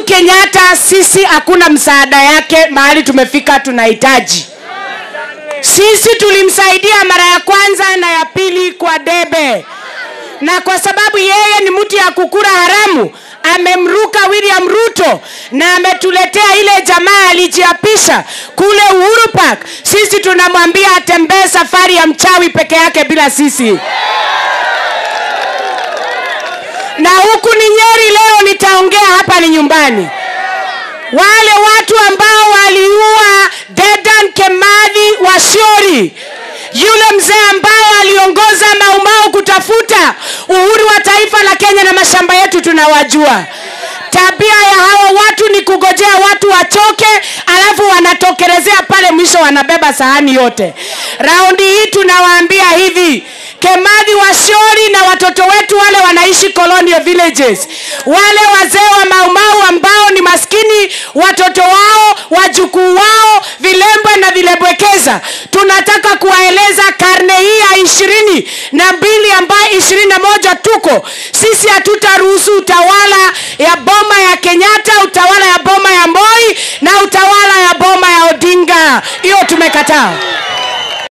kenyatta sisi hakuna msaada yake mahali tumefika tunahitaji sisi tulimsaidia mara ya kwanza na ya pili kwa debe na kwa sababu yeye ni mtu ya kukura haramu amemruka william ruto na ametuletea ile jamaa alijiapisha kule uhuru park sisi tunamwambia atembee safari ya mchawi peke yake bila sisi na huku ni nyeri leo nitaongea hapa ni nyumbani wale watu ambao waliua dedan kemadhi washori yule mzee ambaye aliongoza maumau kutafuta uhuru wa taifa la kenya na mashamba yetu tunawajua tabia ya hawa watu ni kugojea watu wachoke alafu wanatokelezea pale mwisho wanabeba sahani yote raundi hii tunawaambia hivi kemadhi washori na watoto wetu wale wanaishi colonial villages wale wazee wa maumau ambao ni maskini watoto wao wajukuu wao vilembwe na vilembwekeza tunataka kuwaeleza karne hii ya ishirini na mbili ambayo ishirini na moja tuko sisi hatutaruhusu utawala ya boma ya kenyatta utawala ya boma ya moi na utawala ya boma ya odinga hiyo tumekataa